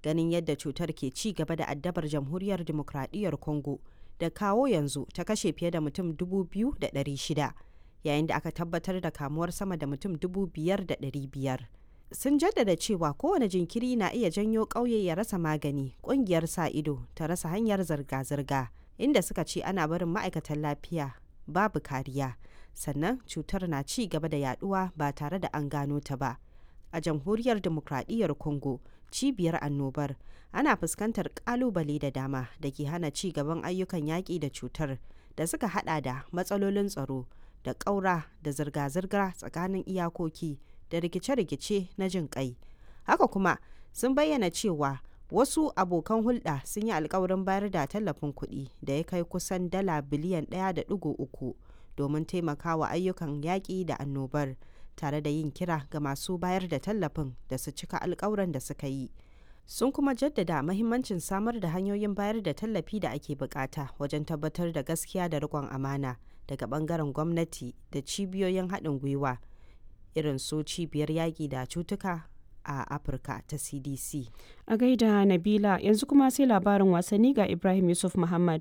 ganin yadda cutar ke ci gaba da addabar jamhuriyar demokradiyyar congo da kawo yanzu ta kashe fiye da mutum 2,600 yayin da aka tabbatar da kamuwar sama da mutum 5,500 sun jaddada cewa kowane jinkiri na iya janyo ƙauye ya rasa magani ƙungiyar sa ido ta rasa hanyar zirga-zirga inda suka ce ana barin ma'aikatan lafiya babu kariya sannan cutar na ci gaba da yaduwa ba tare da an gano ta ba a jamhuriyar demokradiyyar congo cibiyar annobar ana fuskantar kalubale da dama da ke hana ci gaban ayyukan yaƙi da cutar da suka hada da matsalolin tsaro da ƙaura da zirga-zirga tsakanin iyakoki da rikice-rikice na jin kai haka kuma sun bayyana cewa wasu abokan hulɗa sun yi alkawarin bayar da tallafin kuɗi da ya kai kusan dala biliyan 1.3 domin taimakawa ayyukan yaƙi da annobar tare da yin kira ga masu bayar da tallafin da su cika alkawuran da suka yi sun kuma jaddada mahimmancin samar da hanyoyin bayar da tallafi da ake bukata wajen tabbatar da gaskiya da riƙon amana daga bangaren gwamnati da cibiyoyin haɗin gwiwa irin su cibiyar yaƙi da cutuka a afirka ta cdc a gaida nabila yanzu kuma sai labarin wasanni ga ibrahim yusuf muhammad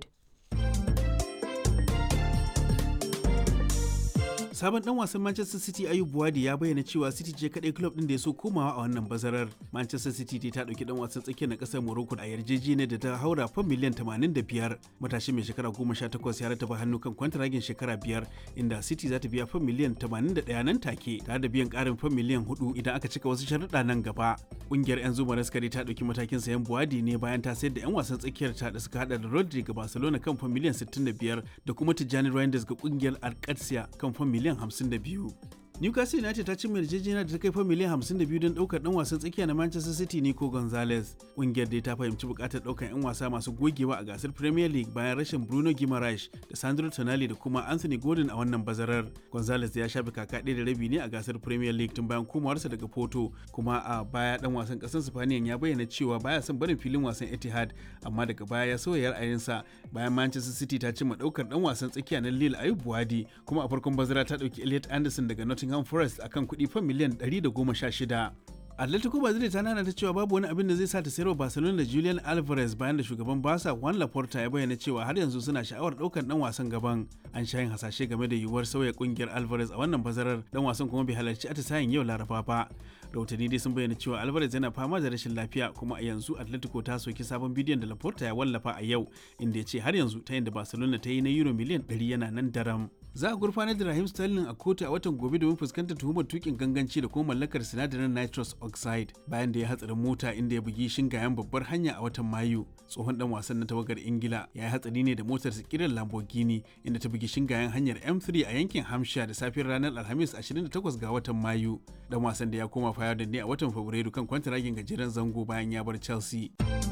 sabon dan wasan Manchester City Ayub Buwadi ya bayyana cewa City ce kadai club din da ya so komawa a wannan bazarar. Manchester City ta dauki dan wasan tsakiyar na kasar Morocco a yarjejeniyar da ta haura fan miliyan 85. Matashi mai shekara 18 ya rataba hannu kan kwantaragin shekara biyar inda City za ta biya fan miliyan 81 nan take tare da biyan karin fan miliyan 4 idan aka cika wasu sharuɗa nan gaba. Kungiyar 'yan zuma raskari ta dauki matakin sayan Buwadi ne bayan ta sayar da 'yan wasan tsakiyar ta da suka hada da Rodri ga Barcelona kan fan miliyan 65 da kuma Tijjani Reinders ga kungiyar Alcatia kan fan miliyan miliyan 52. Newcastle United ta cimma yarjejeniya da ta kai fa miliyan 52 don daukar dan wasan tsakiya na Manchester City Nico Gonzalez. Kungiyar dai ta fahimci bukatar daukar 'yan wasa masu gogewa a gasar Premier League bayan rashin Bruno Guimaraes da Sandro Tonali da kuma Anthony Gordon a wannan bazarar. Gonzalez ya shafe kaka ɗaya da rabi ne a gasar Premier League tun bayan komawarsa daga Porto, kuma a baya dan wasan ƙasar Spaniyan ya bayyana cewa baya son barin filin wasan Etihad, amma daga baya ya sauya ra'ayinsa bayan Manchester City ta cimma daukar dan wasan tsakiya na Lille Ayub Buwadi, kuma a farkon bazara ta dauki Elliot Anderson daga Nottingham Nottingham Forest akan kuɗi fan miliyan 116. Atletico Madrid ta nana ta cewa babu wani abin da zai sa ta sayarwa Barcelona da Julian Alvarez bayan da shugaban Barca Juan Laporta ya bayyana cewa har yanzu suna sha'awar ɗaukar dan wasan gaban. An sha yin hasashe game da yiwuwar sauya kungiyar Alvarez a wannan bazarar dan wasan kuma bai halarci atisayen yau Laraba ba. Rahotanni dai sun bayyana cewa Alvarez yana fama da rashin lafiya kuma a yanzu Atletico ta soki sabon bidiyon da Laporta ya wallafa a yau inda ya ce har yanzu ta yadda Barcelona ta yi na euro miliyan 100 yana nan daram. Za a gurfanar da Raheem Sterling a kotu a watan gobe domin fuskantar tuhumar tukin ganganci da kuma mallakar sinadarin nitrous oxide bayan da ya hatsarin mota inda ya bugi shingayen babbar hanya a watan Mayu. Tsohon dan wasan na tawagar Ingila ya yi hatsari ne da motar kiran Lamborghini inda ta bugi shingayen hanyar M3 a yankin Hampshire da safiyar ranar Alhamis 28 ga watan Mayu. Dan wasan da ya koma fayar da ne a watan Fabrairu kan kwantaragin gajeren zango bayan ya bar Chelsea.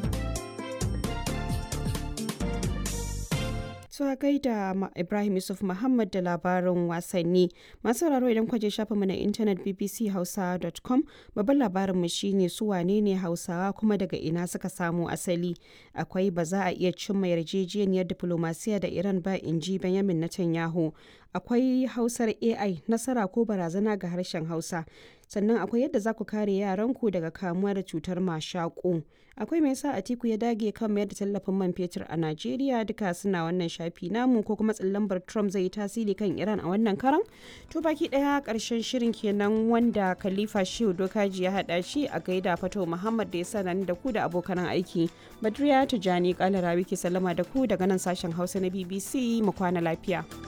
Tuwa gaida Ibrahim Yusuf Muhammad da labarin wasanni. Masu sauraro idan kwaje shafinmu na intanet bbchausa.com babban labarinmu shine su wane ne Hausawa kuma daga ina suka samu asali. Akwai ba za a iya cimma yarjejeniyar diplomasiya da Iran ba in ji Benjamin Netanyahu. Akwai Hausar AI nasara ko barazana ga harshen Hausa. sannan akwai yadda za ku kare yaranku daga kamuwa da cutar mashaƙo akwai mai sa atiku ya dage kan mayar da tallafin man fetur a najeriya duka suna wannan shafi namu ko kuma tsallambar trump zai yi tasiri kan iran a wannan karan to baki daya karshen shirin kenan wanda khalifa shehu dokaji ya hada shi a gaida fato muhammad da ya sanar da ku da abokan aiki badriya tijani kalara wiki sallama da ku daga nan sashen hausa na bbc mu kwana lafiya